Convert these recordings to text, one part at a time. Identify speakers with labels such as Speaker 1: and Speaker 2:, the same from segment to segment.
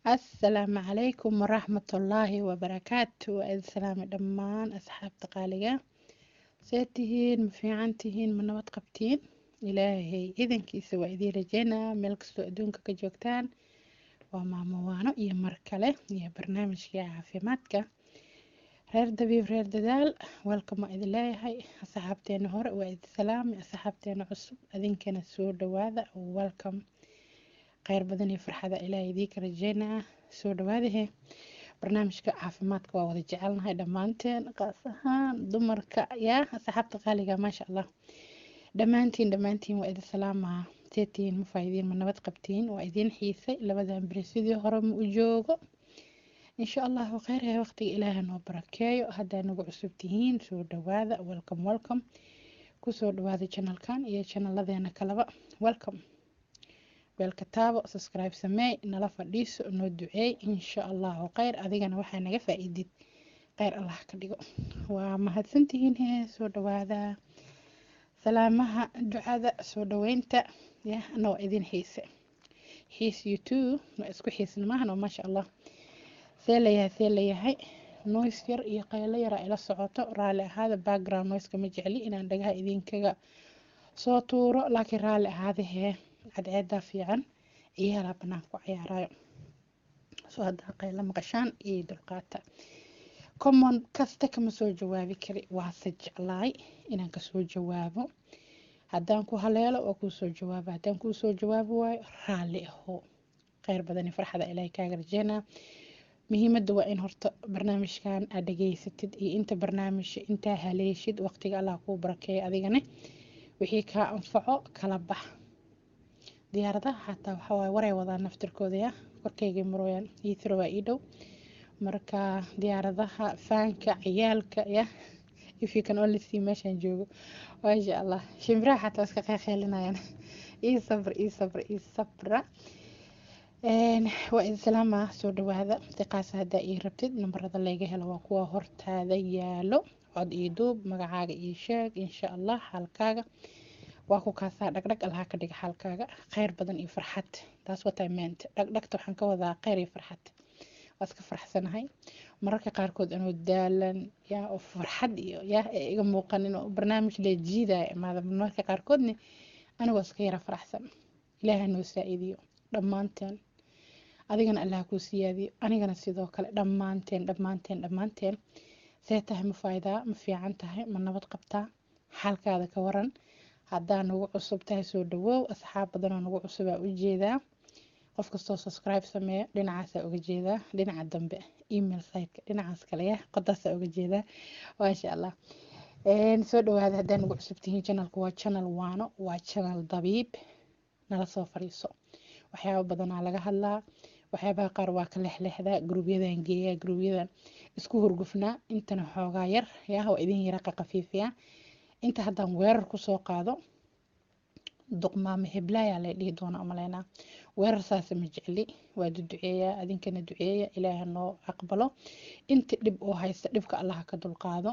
Speaker 1: asalaamu calaykum waraxmatullaahi wabarakaatu waa idin salaamay dhammaan asxaabta qaaliga see tihiin ma fiican tihiin ma nabad qabtiin ilaahay idankiisa waa idiin rajeynaa meel kastoo adduunka ka joogtaan waa maamo waano iyo mar kale iyo barnaamijkii caafimaadka reer dabiib reer dadaal welcome waa idin leeyahay asxaabteena hore waa idin salaamay asxaabteena cusub adinkana soo dhawaada welcome kheyr badan iyo farxada ilaahay idiinka rajeynaa soo dhawaadahe barnaamijka caafimaadka waa wada jecelnahay dhammaanteen qaas ahaan dumarka yaa asxaabta qaaliga maasha allah dhammaantiin dhammaantiin waa idin salaamaa seetiin ma faa'iidiin ma nabad qabtiin waa idiin xiisay labadan beri sidii hore ma u joogo insha allahu kheyr ee waqtiga ilaaha noo barakeeyo haddaa nagu cusub tihiin soo dhawaada welcome welcome kusoo dhawaada janalkan iyo janalladeena kaleba welcome beelka taabo subscribe sameey nala fadhiiso noo duceey insha allahu kheyr adigana waxaa naga faa-iidid kheyr allah ka dhigo waa mahadsantihiin hee soo dhawaada salaamaha ducada soo dhaweynta ya ana waa idin xiise xiis youtube waa isku xiisna maahan oo maasha allah see layahay see layahay noise yar iyo qaylo yara ila socoto raalli ahaada background noiseka ma jecli inaan dhagaha idinkaga soo tuuro laakiin raalli ahaada hee cadceedaa fiican ciyaala banaanka ku cayaarayo soo haddaa qaylo maqashaan iyo dulqaata common kasta kama soo jawaabi kari waase jeclaay inaan kasoo jawaabo haddaan ku haleelo waa kuu soo jawaaba haddaan kuu soo jawaabi waayo raalli aho kheyr badani farxada ilaahay kaaga rajeynaa muhiimadda waa in horta barnaamijkan aad dhageysatid iyo inta barnaamijka intaa haleeshid waqtiga allah kuu barakeeya adigane wixii kaa anfaco kala bax diyaaradaha xataa waxawaaye waray wadaan naftirkooda ya korkaygay marooyaan iithiro waa ii dhow marka diyaaradaha faanka ciyaalka ya if you can only see meeshaan joogo maasha allah shimbiraha xataa iska qeeqeelinayaan ii sabr ii sabr ii sabra waa idin salaamaa soo dhawaada siqaasa haddaa ii rabtid nambarada layga helo waa kuwa hortaada yaalo cod ii duub magacaaga ii sheeg insha allah xaalkaaga waa ku kaasaa dhagdhag allaha ka dhiga xaalkaaga kheyr badan iyo farxad taas wataa meent dhagdhagta waxaan ka wadaa kheyr iyo farxad waa iska faraxsanahay mararka qaarkood anoo daalan yaa oo farxad iyo yaa ee iga muuqanin oo barnaamij lee jiidaya imaada mararka qaarkoodna anigoo iska yara faraxsan ilaaha noo saa-idiyo dhammaanteen adigana allaha kuu siyaadiyo anigana sidoo kale dhammaanteen dhammaanteen dhammaanteen see tahay ma faa'idaa ma fiican tahay ma nabad qabtaa xaalkaada ka waran haddaa nagu cusub tahay soo dhawoow asxaab badanoo nagu cusubaa u jeedaa qof kastoo subscribe sameeya dhinacaasaa uga jeedaa dhinaca dambe email siteka dhinacaas kale ya qodaasaa uga jeedaa maasha allah soo dhawaada haddaa nagu cusub tihiin janalku waa janal waano waa janal dabiib nala soo fadhiiso waxyaaba badanaa laga hadlaa waxyaabaha qaar waa ka lexlexdaa gruubyadan geeyaa gruubyadan isku hurgufnaa intana xoogaa yar yaa waa idin yara qaqafiifiyaa inta haddaan weerar kusoo qaado duqmaamo heblaayaa lay dhihi doona umaleynaa weerar saasa ma jecli waa duduceeyaa adinkana duceeya ilaaha noo aqbalo inta dhib oo haysta dhibka allaha ka dulqaado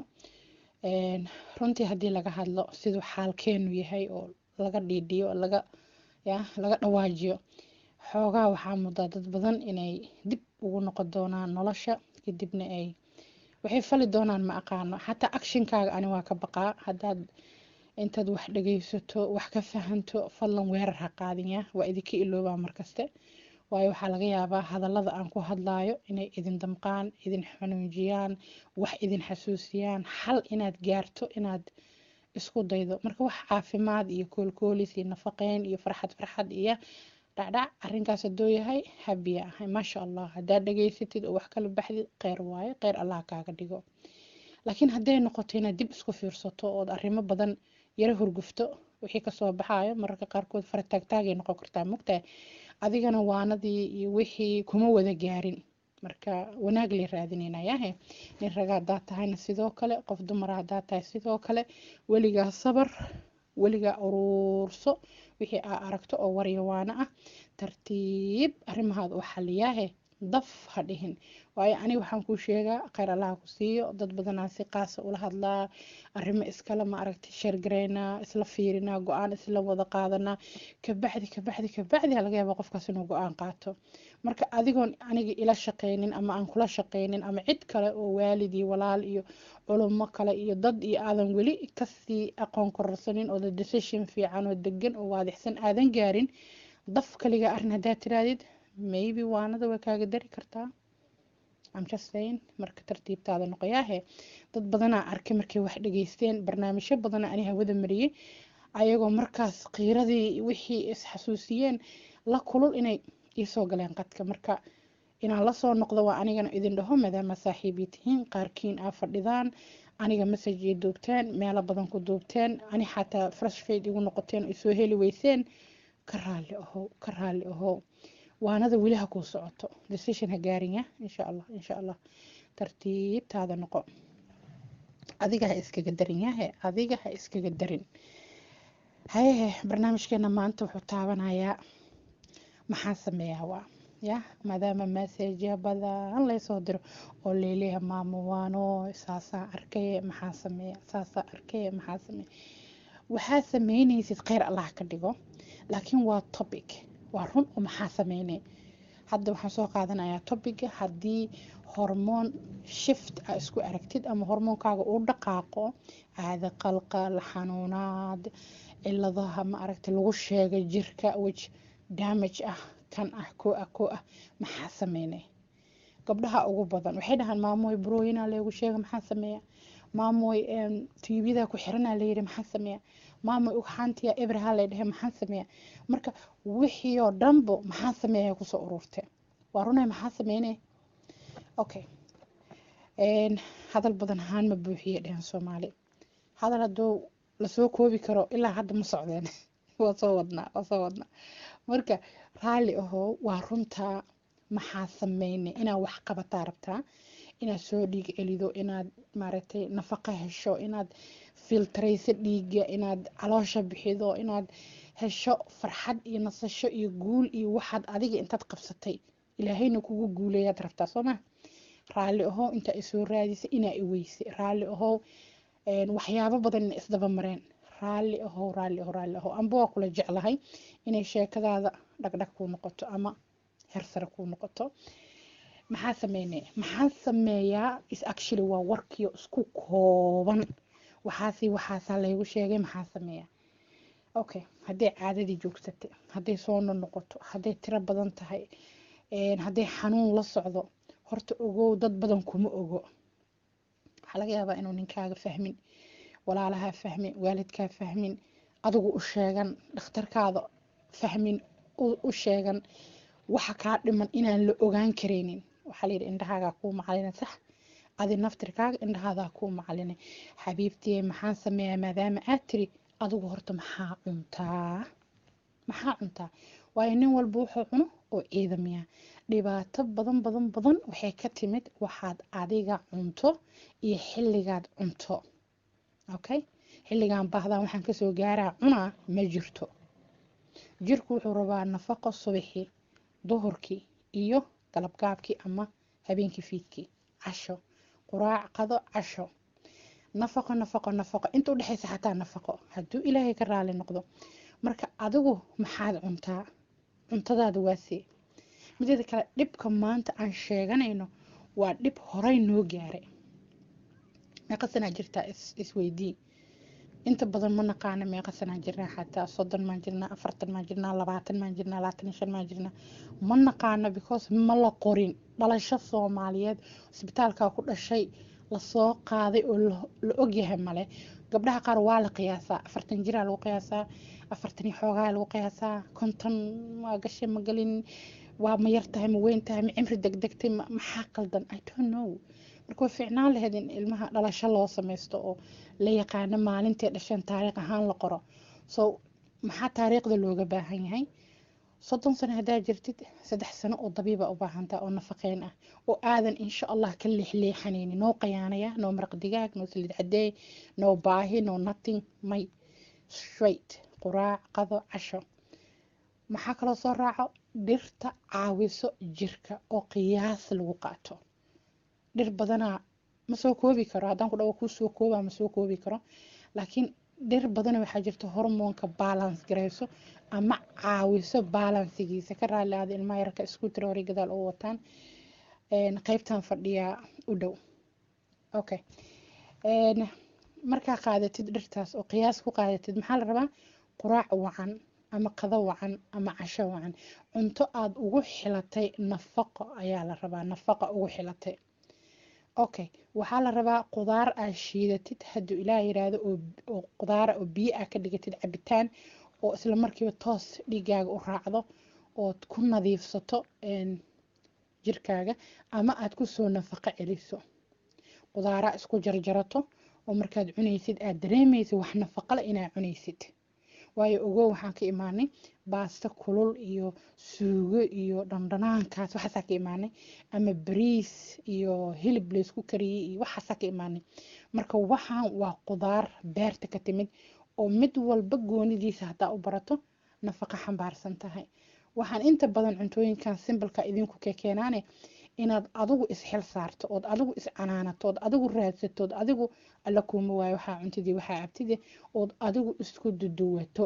Speaker 1: runtii haddii laga hadlo siduu xaalkeenu yahay oo laga dhiidhiyo laga ya laga dhawaajiyo xoogaa waxaa mudaa dad badan inay dib ugu noqon doonaan nolosha kadibna ay waxay fali doonaan ma aqaano xataa actionkaaga ani waa ka baqaa haddaad intaad wax dhageysato wax ka fahanto fadlan weerar ha qaadinya waa idinka iloobaa markaste waayo waxaa laga yaabaa hadallada aan ku hadlaayo inay idin damqaan idin xanuunjiyaan wax idin xasuusiyaan xal inaad gaarto inaad isku daydo marka wax caafimaad iyo koolkoolis iyo nafaqeyn iyo farxad farxad iyo dhacdhac arrinkaas hadduu yahay habiya ahay maasha allah haddaad dhageysatid oo wax kala baxdid kheyr waayo kheyr allah kaaga dhigo laakiin hadday noqoto inaad dib isku fiirsato ood arrimo badan yaro hurgufto wixii kasoo baxayo mararka qaarkood farataagtaagay noqon kartaa mogtahay adigana waanadii iyo wixii kuma wada gaarin marka wanaag lay raadinaynayahe nin raga haddaad tahayna sidoo kale qof dumara haddaad tahay sidoo kale weligaa sabar weligaa uruurso wixii aa aragto oo waryawaano ah tartiib arrimahaada u xaliyaahe daf ha dhihin waayo aniga waxaan kuu sheegaa kheyr allaha ku siiyo dad badanaa si qaasa ula hadlaa arrimo iskale ma aragtay sheergareynaa isla fiirinaa go-aan isla wada qaadanaa kabacdi kabacdi kabacdi laga yaaba qofkaas inuu go-aan qaato marka adigoon aniga ila shaqeynin ama aan kula shaqeynin ama cid kale oo waalid iyo walaal iyo culummo kale iyo dad iyo aadan weli kasii aqoon kororsanin oo decision fiican oo degan oo waadixsan aadan gaarin daf kaliga arrin haddaad tiraadid maybe waanada way kaaga dari kartaa I'm just saying marka tartiibtaada noqoyaahe dad badanaa arkay markay wax dhageysteen barnaamijyo badana ani hawada mariyey ayagoo markaas qiiradii wixii isxasuusiyeen la kulul inay iisoo galeen qadka marka inaan lasoo noqdo waa anigana idin dhaho maadaama saaxiibii tihiin qaarkiin aa fadhidaan aniga message ay duubteen meelo badan ku duubteen ani xataa fresh fade igu noqoteen ay soo heli weyseen ka raalli ahow ka raalli ahow waanada weli ha kuu socoto decision ha gaarin ya insha allah insha allah tartiibtaada noqo adiga ha iskaga darin yahe adiga ha iskaga darin hayehe barnaamijkeena maanta wuxuu taabanayaa maxaan sameeyaa waa ya maadaama messajya badan laysoo diro oo leeleeya maamo waano saasaa arkay maxaan sameeya saasaa arkay maxaan sameeya waxaa sameynaysid kheyr allah ka dhigo laakiin waa topic waa run oo maxaa sameynay hadda waxaan soo qaadanayaa topiga haddii hormoon shift a isku aragtid ama hormoonkaaga uu dhaqaaqo caada qalqal xanuunaad ciladaha ma aragtay lagu sheegay jirka which damage ah kan ah koo ah koo ah maxaa sameynay gabdhaha ugu badan waxay dhahaan maamoy brooyinaa leegu sheega maxaa sameeya maamoy tiibyadaa ku xiranaa layidhi maxaa sameeya maamoy ugxaantiya ebraha lay dhehe maxaa sameeya marka wixii oo dhanbo maxaa sameeya kusoo ururtee waa runay maxaa sameynay okay hadal badan ahaan ma buuxiye dhehen soomaali hadal hadduu lasoo koobi karo ilaa hadda ma socdeen waa soo wadnaa waa soo wadnaa marka raalli ahoo waa runtaa maxaa sameynay inaad wax qabataa rabtaa inaad soo dhiig celido inaad maaragtay nafaqo hesho inaad filtrayso dhiigga inaad caloosha bixido inaad hesho farxad iyo nasasho iyo guul iyo waxaad adiga intaad qabsatay ilaahayna kugu guuleeyaad rabtaa soo ma raalli ahow intaa isoo raadisa inaa iweyse raalli ahow waxyaabo badan ina isdaba mareen raalli ahow raalli ahow raalli ahow amba waa kula jeclahay inay sheekadaada dhagdhag kuu noqoto ama hersare kuu noqoto maxaa sameynaya maxaa sameeyaa is actually waa warkiyo isku kooban waxaasi waxaasaa laygu sheegay maxaa sameeya okay hadday caadadii joogsatay hadday soo noqoto hadday tiro badan tahay hadday xanuun la socdo horta ogow dad badan kuma ogo waxaa laga yaabaa inuu ninkaaga fahmin walaalahaa fahmin waalidkaa fahmin adigu u sheegan dhakhtarkaada fahmin u sheegan waxa kaa dhiman inaan la ogaan karaynin waxaa layidhi indhahaagaa kuu macalina sax adi naftirkaaga indhahaadaa kuu macalina xabiibtiye maxaan sameeyaa maadaama aad tiri adigu horta maxaa cuntaa maxaa cuntaa waayo nin walba wuxuu cuno oo ciidamiya dhibaato badan badan badan waxay ka timid waxaad adiga cunto iyo xilligaad cunto okay xilligan baahdan waxaan kasoo gaaraa cunaa ma jirto jirku wuxuu rabaa nafaqo subaxii duhurkii iyo galabgaabkii ama habeenkii fiidkii casho quraac qado casho nafaqo nafaqo nafaqo inta udhexaysa xataa nafaqo hadduu ilaahay ka raali noqdo marka adigu maxaad cuntaa cuntadaada waasee mideeda kale dhibka maanta aan sheeganayno waa dhib horay noo gaaray meeqa sanaa jirtaa isweydii inta badan ma naqaana meeqa sanaa jirnaa xataa soddon maan jirnaa afartan maan jirnaa labaatan maan jirnaa labaatan iyo shan maan jirnaa ma naqaano because ma la qorin dhalasho soomaaliyeed isbitaalkaa ku dhashay lasoo qaaday oo la ogyahay male gabdhaha qaar waa la qiyaasaa afartan jiraa lagu qiyaasaa afartan iyo xoogaa lagu qiyaasaa konton waa gashay ma galin waa ma yar tahay ma weyn tahay ma cimri degdegtay maxaa qaldan i don't know marka way fiicnaan lahayd in ilmaha dhalasho loo sameysto oo la yaqaano maalintay dhasheen taariikh ahaan la qoro so maxaa taariikhda looga baahan yahay soddon sano haddaa jirtid saddex sano oo dabiiba u baahantaa oo nafaqeyn ah oo aadan insha allah ka leexleexanaynin noo qayaanaya noo maraq digaag noo saliid cadeey noo baahi noo nothing may straight quraac qado casho maxaa kaloo soo raaco dhirta caawiso jirka oo qiyaas lagu qaato dhir badanaa ma soo koobi karo haddaan ku dhawo kuu soo koobaa ma soo koobi karo laakiin dhir badan waxaa jirta hormoonka balance gareyso ama caawiso balansigiisa ka raali aada ilmaha yarka scooter hore gadaal u wataan qeybtan fadhiyaa u dhow okay markaa qaadatid dhirtaas oo qiyaas ku qaadatid maxaa la rabaa quraac wacan ama qado wacan ama casho wacan cunto aada ugu xilatay nafaqo ayaa la rabaa nafaqa ugu xilatay okay waxaa la rabaa qudaar aad shiidatid hadduu ilaah yiraahdo oo qudaara oo biyo ah ka dhigatid cabitaan oo isla markiiba toos dhiigaaga u raacdo ood ku nadiifsato jirkaaga ama aad kusoo nafaqo celiso qudaara isku jarjarato oo markaad cunaysid aad dareemaysid wax nafaqo leh inaad cunaysid waayo ogow waxaan ka imaanay baasto kulul iyo suugo iyo dhandhanaankaas waxaasaa ka imaanay ama bariis iyo hilib laysku kariyey iyo waxaasaa ka imaanay marka waxaan waa qudaar beerta ka timid oo mid walba goonidiisa haddaa u barato nafaqo xambaarsan tahay waxaan inta badan cuntooyinkan simbalka idinku kekeenaane inaad adigu isxil saarto ood adigu iscanaanato ood adigu raadsato ood adigu alla kuuma waayo waxaa cuntidii waxaa cabtide ood adigu isku duduwato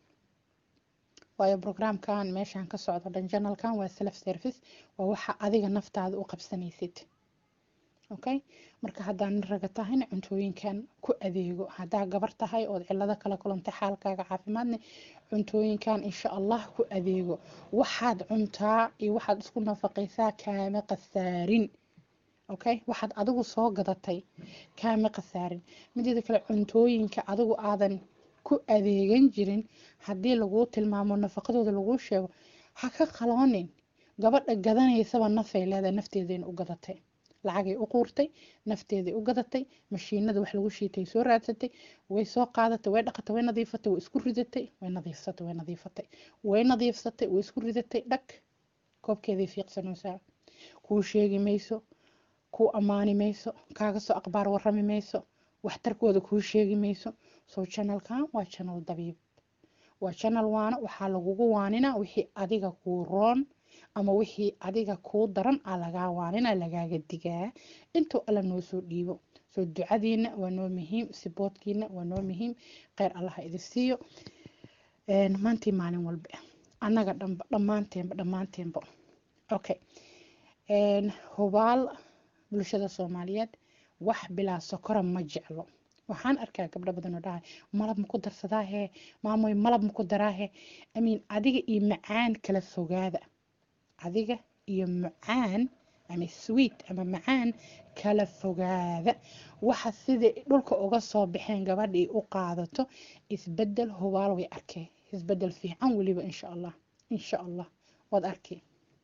Speaker 1: waayo brograamkan meeshaan ka socdo dhan janalkan waa self service waa waxa adiga naftaada u qabsanaysid okay marka haddaa nin raga tahayna cuntooyinkan ku adeego haddaa gabar tahay ood cilado kala kulantay xaalkaaga caafimaadne cuntooyinkan insha allah ku adeego waxaad cuntaa iyo waxaad isku nafaqaysaa kaama qasaarin okay waxaad adigu soo gadatay kaama qasaarin mideeda kale cuntooyinka adigu aadan ku adeegan jirin haddii laguu tilmaamo nafaqadooda laguu sheego ha ka qaloonin gabadha gadanaysaba nafay leedahay nafteedayna u gadatay lacagay u quurtay nafteeday u gadatay mashiinada wax lagu shiitay soo raadsatay way soo qaadatay way dhaqatay way nadiifatay way isku ridatay way nadiifsatay way nadiifatay way nadiifsatay way isku ridatay dhag koobkeeday fiiqsanaysaa kuu sheegi mayso kuu ammaani mayso kaaga soo aqbaar warrami mayso waxtarkooda kuu sheegi mayso soo janalkan waa janal dabiib waa janal waana waxaa lagugu waaninaa wixii adiga kuu roon ama wixii adiga kuu daran a lagaa waanina lagaaga digaa intuu alla noo soo dhiibo soo ducadiina waa noo muhiim siboodkiina waa noo muhiim kheyr allaha idi siiyo maantii maalin walba annaga dhanba dhammaanteenba dhammaanteenba okay hubaal bulshada soomaaliyeed wax bilaa sokora ma jeclo waxaan arkaa gabdho badan oo dhahay malab maku darsadaahe maamoy malab maku daraahe amiin adiga iyo macaan kala fogaada adiga iyo macaan ama sweet ama macaan kala fogaada waxa sida dhulka uga soo baxeen gabadhii u qaadato isbedel hubaal way arkeen isbedel fiican weliba insha allah insha allah waad arkay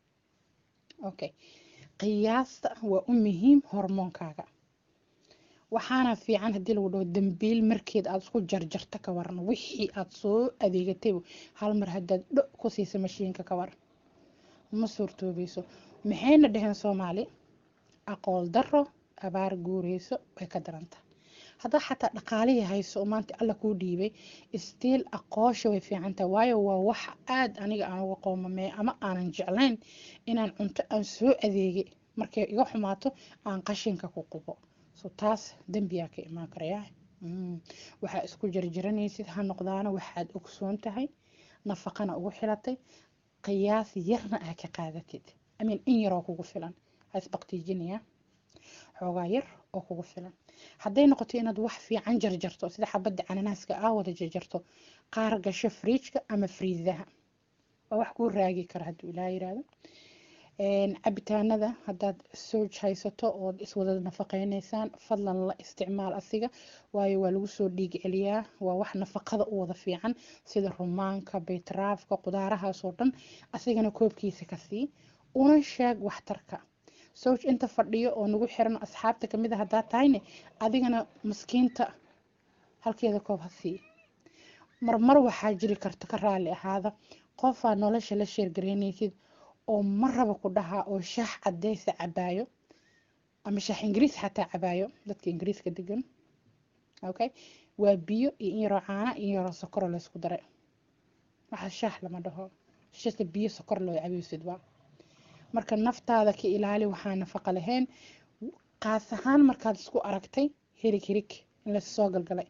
Speaker 1: okay qiyaasta waa u muhiim hormoonkaaga waxaana fiican haddii lagu dhaho dambiil markeed aada isku jarjarta ka waran wixii aada soo adeegatayba hal mar haddaad dho ku siisa mashiinka ka waran ma suurtoobayso maxayna dhaheen soomaali aqool daro abaar guureyso way ka daranta haddaa xataa dhaqaalihii hayso oo maanta alla kuu dhiibay istiil aqoosha way fiicantahay waayo waa wax aada aniga aan uga qoomamey ama aanan jeclayn inaan cunto aan soo adeegay markay iga xumaato aan qashinka ku qubo so taas dembiyaa ka imaan karayaa waxaa isku jarjaranaysid ha noqdaana waxaad ogsoon tahay nafaqana ugu xilatay qiyaas yarna aa ka qaadatid amiin in yaroo kugu filan ha isbaqtiijinaya xoogaa yar oo kugu filan hadday noqoto inaad wax fiican jarjarto sida xabadda cananaaska aa wada jarjarto qaar gasho friijka ama friidaha waa wax kuu raagi kara hadduu ilaa yiraahdo cabitaanada haddaad sooj haysato ood iswada nafaqeynaysaan fadlan la isticmaal asiga waayo waa lagu soo dhiig celiyaa waa wax nafaqada u wada fiican sida rumaanka baytaraafka qudaarahaasoo dhan asigana koobkiisa ka sii una sheeg waxtarka sooj inta fadhiyo oo nagu xiran asxaabta kamid a haddaa tahayne adigana maskiinta halkeeda koob ha sii marmar waxaa jiri karta ka raali ahaada qofaa nolosha la sheergareynaysid oo ma raba ku dhahaa oo shaax cadeysa cabaayo ama shaax ingiriis xataa cabaayo dadka ingiriiska degan okay waa biyo iyo in yaroo caana iyo yaroo sokoro laysku daray waxa shaax lama dhaho shasta biyo sokor loo cabaysid waa marka naftaada ka ilaali waxaa nafaqa lahayn qaas ahaan markaad isku aragtay hirig hirig in lasoo galgalay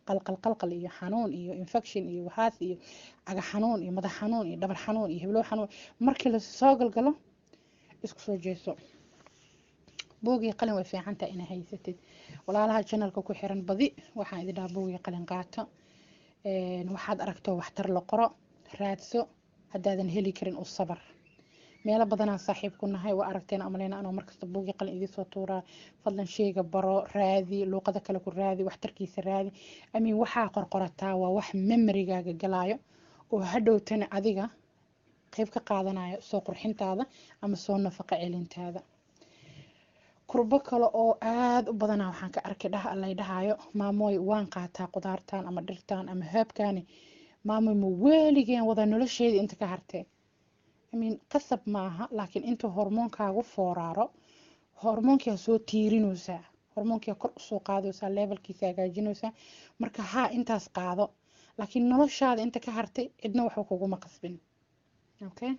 Speaker 1: qalqal qalqal iyo xanuun iyo infection iyo waxaas iyo caga xanuun iyo madax xanuun iyo dhabar xanuun iyo heblow xanuun markii lasoo galgalo isku soo jeeso buugii qalin way fiican tahay inaa haysatid walaalaha janalka ku xiran badi waxaan idin dhahaa buugii qalin qaato waxaad aragto waxtar la qoro raadso haddaadan heli karin u sabar meelo badanaa saaxiib ku nahay waa aragteen amaleyna anoo markasta buugii qalin idiin tuuraa fadlan sheega baro raadi luuqada kale ku raadi waxtarkiisa raadi amiin waxaa qorqorataa waa wax memorigaaga galaayo oo hadhowtana adiga qeyb ka qaadanayo soo qurxintaada ama soo nafaqo celintaada kurbo kale oo aada u badanaa waxaan ka arkay dhah allay dhahayo maamooy waan qaataa qudaartan ama dhirtan ama heebkani maamoy ma weligeen wada nolosheedii inta ka hartee imin qasab maaha laakiin intuu hormoonkaagu fooraaro hormoonkia soo tiirinaysaa hormoonkia kor usoo qaadaysaa levelkiisa hagaajinaysaa marka haa intaas qaado laakiin noloshaada inta ka hartay cidna waxba kuguma qasbin okay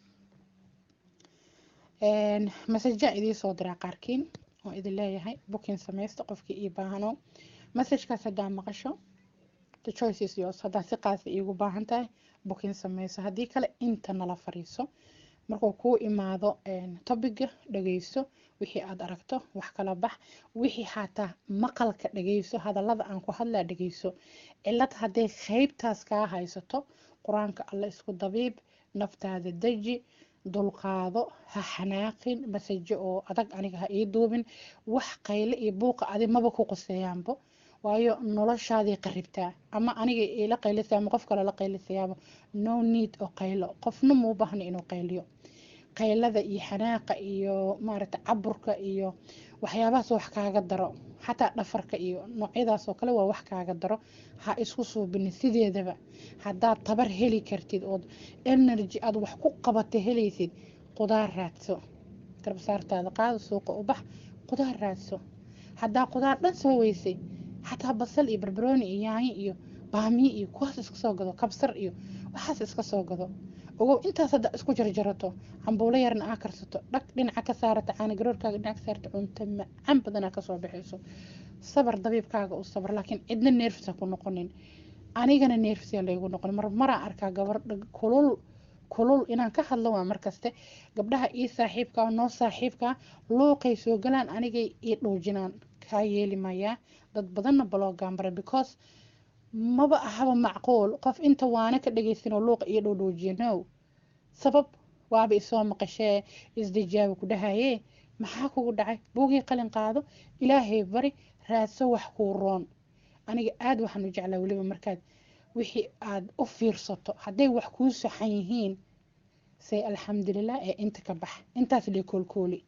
Speaker 1: masajaa idiin soo diraa qaarkiin oo idin leeyahay booking samaysta qofkii ii baahano masajkaas haddaa maqasho the choice is yours haddaa si qaasa iigu baahan tahay booking samayso haddii kale inta nala fariiso markuu kuu imaado topiga dhageyso wixii aad aragto wax kala bax wixii xataa maqalka dhageyso hadallada aan ku hadlaa dhageyso cilad hadday qeybtaas kaa haysato qur-aanka alla isku dabiib naftaada deji dulqaado ha xanaaqin masajo oo adag aniga ha ii duubin wax qayle iyo buuqa adi maba ku qoseeyaanbo waayo noloshaadii qaribtaa ama aniga ila qaylisa ama qof kale la qaylisayaaba no need oo qaylo qofna muu baahna inuu qayliyo qaylada iyo xanaaqa iyo maaragta caburka iyo waxyaabahaas wax kaaga daro xataa dhafarka iyo noocyadaas oo kale waa wax kaaga daro ha isku suubinin sideedaba haddaad tabar heli kartid ood energy aad wax ku qabata helaysid qudaar raadso garbasaartaada qaado suuqa u bax qudaar raadso haddaa qudaar dhan soo weysay xataa basal iyo barbarooni iyo yaanyo iyo baamiye iyo kuwaas iska soo gado kabsar iyo waxaas iska soo gado ogow intaas hadda isku jarjarato cambuulo yarna aa karsato dhag dhinaca ka saarata caana garoorkaaga dhinaca ka saarata cunto macaan badanaa kasoo baxayso sabar dabiibkaaga u sabar laakiin cidna neerfisa ku noqonin anigana neerfisa laygu noqon mar maraa arkaa gabar kulul kulul inaan ka hadlo waa markaste gabdhaha ii saaxiibka noo saaxiibka luuqay soo galaan anigay ii dhuujinaan kaa yeeli mayaa dad badanna baloogaan bara because maba ahaba macquul qof inta waana ka dhagaysanoo luuqa iyo dhowdhowjiya no sabab waaba isoo maqashee isdijaaba ku dhahayee maxaa kugu dhacay buugii qalin qaado ilaahay bari raadso wax kuu roon aniga aada waxaan u jeclaa weliba markaad wixii aada u fiirsato hadday wax kuu saxan yihiin say alxamdulilah ee inta ka bax intaas lee koolkooli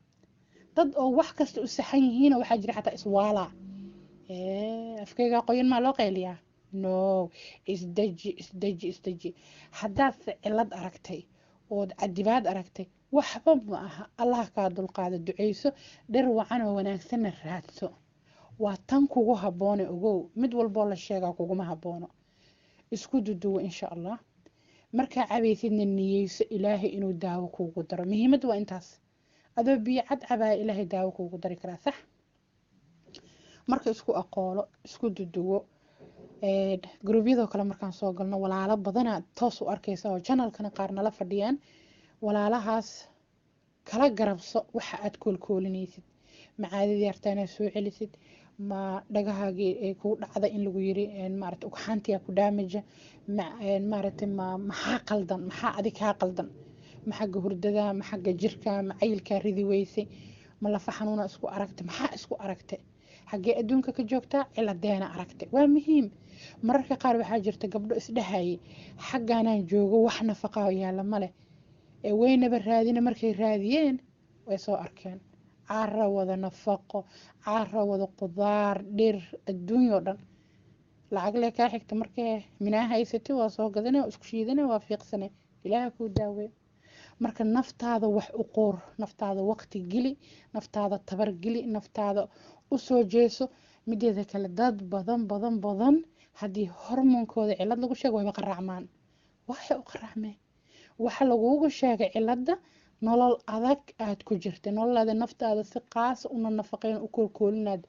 Speaker 1: dad oo wax kasta u saxan yihiina waxaa jira xataa iswaalaa afkeyga qoyan maa loo qayliyaa no isdeji isdeji isdeji haddaadse cilad aragtay ood cadibaad aragtay waxba ma aha allah kaa dulqaada duceyso dhir wacan oo wanaagsanna raadso waa tan kugu habboone ogow mid walboo la sheegaa kuguma habboono isku duduwo insha allah markaa cabaysidna niyeyso ilaahay inuu daawo kuugu daro muhiimadda waa intaas adoo biyo cad cabaya ilaahay daawo kuugu dari karaa sax marka isku aqoolo isku duduwo gruubyadoo kale markaan soo galno walaalo badana toos u arkaysa oo janalkana qaar nala fadhiyaan walaalahaas kala garabso waxa aad koolkoolinaysid macaadidii hartaa inaad soo celisid ma dhagahaagii kugu dhacda in lagu yiri maarata ugxaantiyaa ku daamaja maaragtay ma maxaa qaldan maxaa adig kaa qaldan ma xagga hurdada ma xagga jirka ma cayilkaa ridi weysay ma lafa xanuuna isku aragtay maxaa isku aragtay xaggee adduunka ka joogtaa ciladeena aragtay waa muhiim mararka qaar waxaa jirta gabdho isdhahayay xaggaanaan joogo wax nafaqaa yaalla maleh ee weynaba raadina markay raadiyeen way soo arkeen caara wada nafaqo caara wada qudaar dhir adduunyao dhan lacag lee kaa xigta markee minaa haysatay waa soo gadane waa isku shiidane waa fiiqsane ilaaha kuu daawey marka naftaada wax u qoor naftaada waqti geli naftaada tabar geli naftaada usoo jeeso mideeda kale dad badan badan badan haddii hormoonkooda cilad lagu sheego wayba qaraacmaan waxay u qaraacmeen waxa lagugu sheegay cilada nolol adag aad ku jirta nololaada naftaada si qaasa una nafaqeyn u koolkoolinaad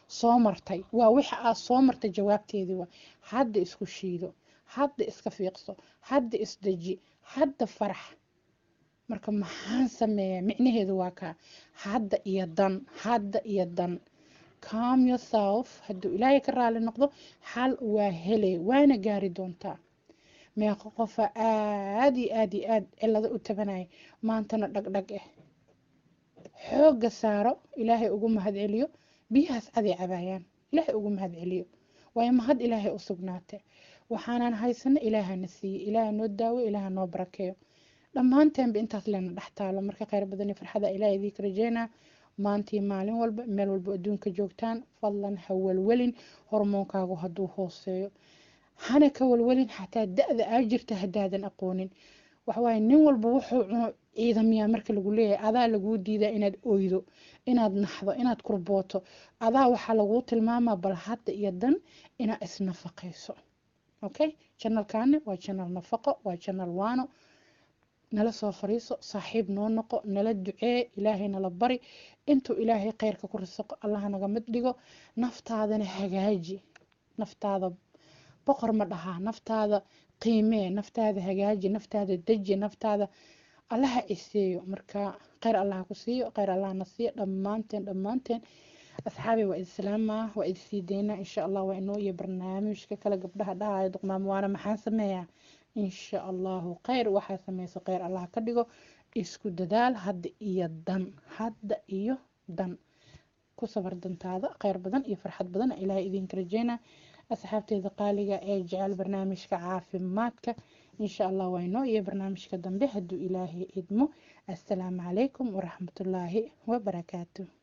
Speaker 1: soo martay waa wixii aad soo martay jawaabteedii waa hadda isku shiido hadda iska fiiqso hadda isdeji hadda farax marka maxaan sameeyaa micnaheedu waa kaa hadda iyo dan hadda iyo dan calm yourself hadduu ilaahay ka raali noqdo xal waa hele waana gaari doontaa meeqo qofa aad iyo aad iyo aad cilado u tabanaya maantana dhagdhag ah xoogga saaro ilaahay ugu mahad celiyo biyahaas caday cabaayaan ilaahay ugu mahad celiyo waayo mahad ilaahay u sugnaatay waxaanan haysano ilaahana siiyey ilaaha noo daawo ilaaha noo barakeeyo dhammaanteenba intaas leena dhex taalo marka kheyr badan iyo farxada ilaah idiinka rajeynaa maantii maalin walba meel walba adduunka joogtaan fadlan ha walwelin hormoonkaagu hadduu hooseeyo hana ka walwelin xataa da-da aa jirta haddaadan aqoonin waxawaaye nin walba wuxuu cuno ciidamiyaa marka lagu leeyahay adaa laguu diidaa inaad oydo inaad naxdo inaad kurbooto adaa waxaa laguu tilmaamaa bal hadda iyo dan inaad isnafaqayso okay janalkaani waa janal nafaqo waa janal waano nala soo fariiso saaxiib noo noqo nala ducee ilaahay nala bari intuu ilaahay kheyrka ku risaqo allaha naga mid dhigo naftaadana hagaaji naftaada boqor ma dhahaa naftaada qiimee naftaada hagaaji naftaada deji naftaada allaha ciseeyo marka kheyr allaha ku siiyo kheyr allaha na siiyo dhammaanteen dhammaanteen asxaabi waa islaamaa waa idsii deynaa insha allah waa inoo iyo barnaamijka kale gabdhaha dhahayo duqmaamo waana maxaan sameeyaa insha allahu kheyr waxaa sameyso kheyr allah ka dhigo isku dadaal hadda iyo dan hadda iyo dan ku sabar dantaada kheyr badan iyo farxad badan ilaahay idinka rajeynaa asxaabteeda qaaliga ee jecel barnaamijka caafimaadka insha allah waa inoo iyo barnaamijka dambe hadduu ilaahay idmo assalaamu calaykum waraxmatullaahi wabarakaatu